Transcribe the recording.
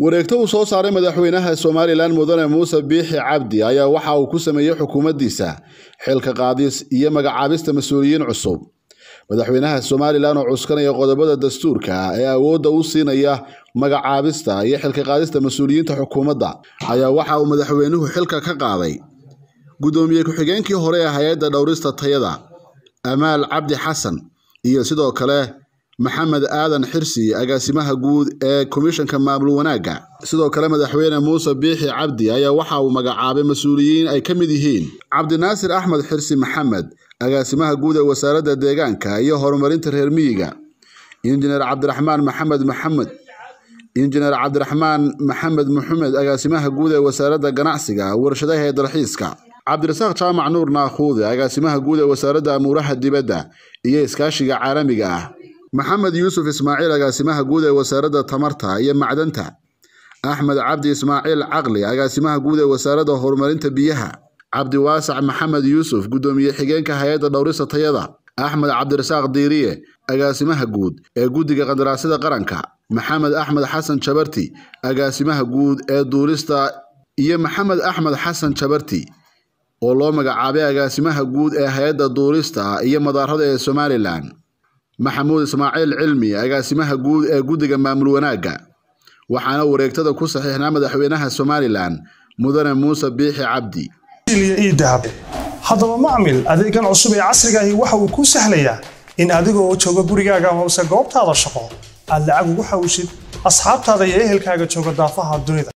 wareegto uu soo saaray madaxweynaha somalilan mudane muuse biixi cabdi ayaa waxa uu ku sameeyey xukuumaddiisa xilka qaadis iyo magacaabista mas-uuliyiin cusub madaxweynaha somalilan oo cuskanaya qodobada dastuurka ee awoodda u siinaya magacaabista iyo xilka qaadista mas-uuliyiinta xukuumadda ayaa waxa uu madaxweynuhu xilka ka qaaday guddoomiye ku-xigeenkii hore ee hay-adda dhowrista tayada amaal cabdi xasan iyo sidoo kale maxamed aadan xirsi agaasimaha guud ee komishanka maamul wanaagga sidoo kale madaxweyne muuse biixi cabdi ayaa waxa uu magacaabay mas-uuliyiin ay ka mid yihiin cabdinaasir axmed xirsi maxamed agaasimaha guud ee wasaaradda deegaanka iyo horumarinta reer miyiga injineer cabdiraxmaan maxamed maxamed injineer cabdiraxmaan maxamed maxamed agaasimaha guud ee wasaaradda ganacsiga warshadaha ee dalxiiska cabdirasaaq jaamac nuur naakhuude agaasimaha guud ee wasaaradda amuuraha dibadda iyo iskaashiga caalamiga ah maxamed yuusuf ismaaciil agaasimaha guud ee wasaaradda tamarta iyo macdanta axmed cabdi ismaaciil caqli agaasimaha guud ee wasaaradda horumarinta biyaha cabdiwaasac maxamed yuusuf guddoomiye xigeenka hay-adda dhowrista tayada axmed cabdirasaaq diiriye agaasimaha guud ee guddiga qandaraasyada qaranka maxamed axmed xasan jabarti agaasimaha guud ee duulista iyo maxamed axmed xasan jabarti oo loo magacaabay agaasimaha guud ee hay-adda duulista iyo madaarada ee somalilan maxamuud ismaaciil cilmi agaasimaha guud ee guddiga maamul wanaagga waxaana wareegtada ku saxiixnaa madaxweynaha somalilan mudane muuse biixi cabdi dahab haddaba macmil adeegan cusub ee casrigaahi waxa uu kuu sahlayaa in adigoo jooga gurigaaga hoose goobtaada shaqo aad lacag ugu xawishid asxaabtaada iyo ehelkaaga jooga daafaha dunida